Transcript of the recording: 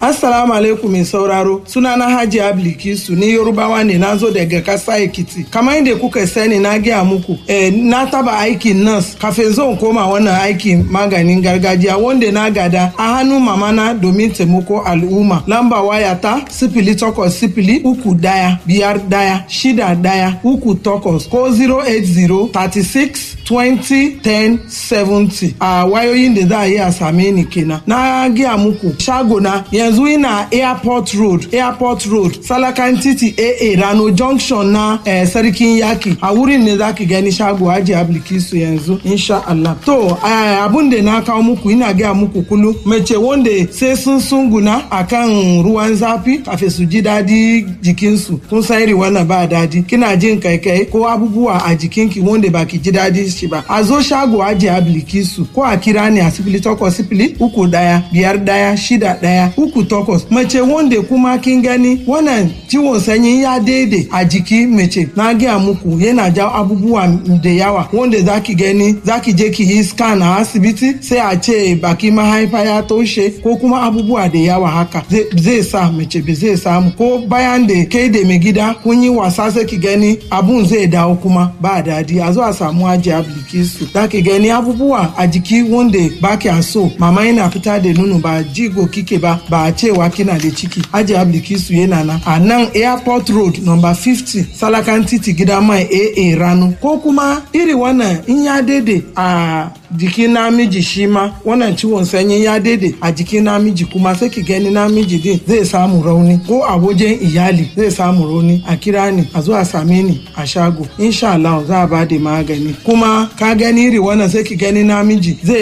Assalamu alaikum mai sauraro sunana Haji Ablikisu ni Yorubawa ne na zo daga kasa Ekiti. Kamar yadda kuka sani na gaya muku eh, na taba aikin nurse kafin zo koma wannan aikin maganin gargajiya wanda na gada a hannun mamana domin taimako al'umma. Lamba waya ta sifili takwas sifili uku daya biyar daya shida daya uku takwas ko 080 36 20 10 70 a wayoyin da za a yi a same ni kenan. Na gaya muku shago na yanzu ina airport road airport road salakan titi aa rano junction na eh, sarkin yaki a wurin ne zaki gani shago aji ablikisu yanzu insha Allah to eh, abun da na kawo muku ina gaya muku kulu mace wanda sai sun sunguna akan ruwan zafi kafin su ji dadi jikinsu kun san iri wannan ba dadi kina jin kaikai ko abubuwa a jikinki wanda baki ji dadi shi ba a zo shago aji ablikisu ko a kira ni a sifili takwas sifili uku daya biyar daya shida daya uku takwas mace wanda kuma kin gani wannan ciwon sanyi ya daidai a jiki mace na gaya muku yana jawo abubuwa da yawa wanda zaki gani zaki je ki yi scan a asibiti sai a ce baki mahaifa ya toshe ko kuma abubuwa da yawa haka zai sa mace ba zai samu ko bayan da kai da mai gida kun yi wasa sai ki gani abun zai dawo kuma ba dadi a zo a samu aji ablikisu zaki gani abubuwa a jiki wanda ba kya so mama yana fita da nono ba jigo kike ba ba a cewa kina da ciki aji ablikisu yana nan a nan airport road number 50 salakan titi gida mai aa rano ko kuma iri wannan in ya daidai a jikin namiji shi ma wannan ciwon sanyi ya daidai a jikin namiji kuma sai ki gani namiji din zai samu rauni ko a wajen iyali zai samu rauni a kira ni a zo a same ni a shago insha Allah za a ba da magani kuma ka gani iri wannan sai ki gani namiji zai